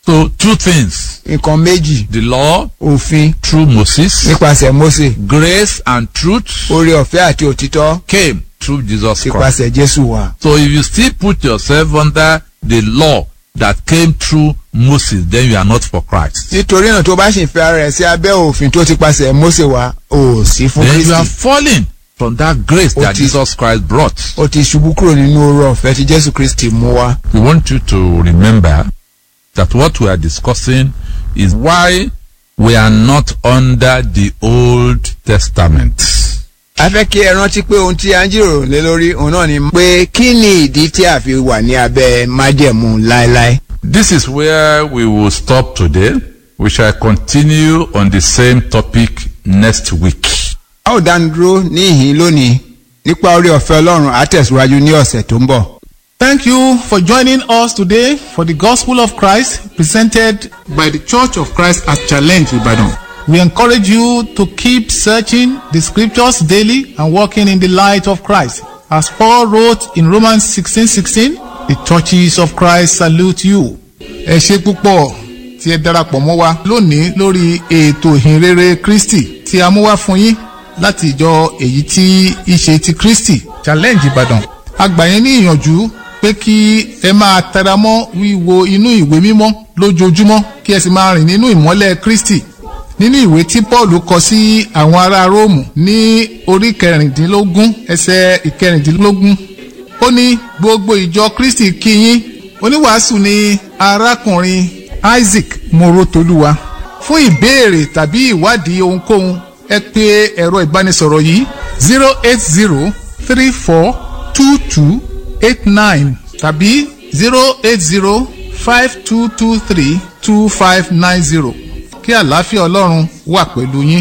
So two things: nǹkan méjì the law òfin through Moses, nípasẹ̀ Mósè grace and truth oore ọ̀fẹ́ àti òtítọ́ came through Jesus Christ. nípasẹ̀ Jésù wá. So if you still put yourself under the law that came through Moses, then you are not for Christ. nítorí náà tó bá sì ń fẹ́ ara rẹ̀ sí abẹ́ òfin tó ti pasẹ̀ Mósè wá ò sí fún Then you are Kristi falling from that grace that Oti- Jesus Christ brought. ó ti ṣubú kúrò nínú oore ọ̀fẹ́ tí Jésù Kristi mú wá. We want you to remember that what we are discussing is why we are not under the Old Testament. a fẹ́ kí ẹ rántí pé ohun tí a ń jíròrò lé lórí òun náà ni pé kí ni ìdí tí a fi wà ní abẹ́ májẹ̀mú láéláé. This is where we will stop today. We shall continue on the same topic next week. a ó dánu dúró ní ìhín lónìí nípa oore ọ̀fẹ́ Ọlọ́run á tẹ̀síwájú ní ọ̀sẹ̀ tó ń bọ̀. Thank you for joining us today for the Gospel of Christ presented by the Church of Christ at Challenge Ibadan. We encourage you to keep searching the scriptures daily and walking in the light of Christ. As Paul wrote in Romans 16:16, the churches of Christ salute you. Ẹ ṣe púpọ̀ tí ẹ darapọ̀ mọ́ wa lónìí lórí ètò ìhìnrere Kristi tí a mú wá fún yín láti ìjọ èyí tí í ṣe ti Kristi Challenge Ìbàdàn. A gbà yín ní ìyànjú pé kí ẹ máa tẹra mọ́ wíwo inú ìwé mímọ́ lójoojúmọ́ kí ẹ sì máa rìn nínú ìmọ́lẹ̀ Kristi nínú ìwé tí Paul kọ sí àwọn ará Róòmù ní orí kẹrìndínlógún ẹsẹ̀ ìkẹrìndínlógún ó ní gbogbo ìjọ Kristi kí yín oníwàásù ni arákùnrin Isaac Morotoluwa fún ìbéèrè tàbí ìwádìí ohunkóhun ẹ pè ẹ̀rọ ìbánisọ̀rọ̀ yìí zero eight zero three four two two eight nine tàbí zero eight zero five two two three two five nine zero kí àlàáfíà ọlọ́run wà pẹ̀lú yín.